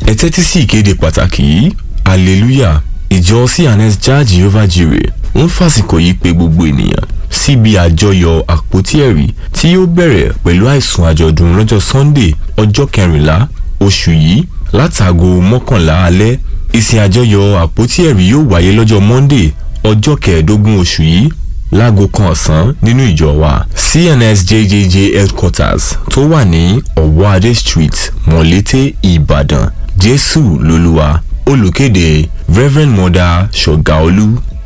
ẹ tẹ́tí sí ìkéde pàtàkì yìí hallelujah ìjọ cns jah jehovah jireh ń fàsìkò yìí pé gbogbo ènìyàn síbi àjọyọ̀ àpótí ẹ̀rí tí yóò bẹ̀rẹ̀ pẹ̀lú àìsùn àjọ̀dún lọ́jọ́ sunday ọjọ́ kẹrìnlá oṣù yìí látàgò mọ́kànlá alẹ́ ìsìn àjọyọ̀ àpótí ẹ̀rí yóò wáyé lọ́jọ́ monday ọjọ́ kẹẹ̀ẹ́dógún oṣù yìí láago kan ọ̀sán nínú ìjọ wa cns jjj headquarters tó wà ní ọ̀wọ́ adé street mọ̀lété ìbàdàn jésù lolúwa olùkéde reverend mother ṣọ̀gáolú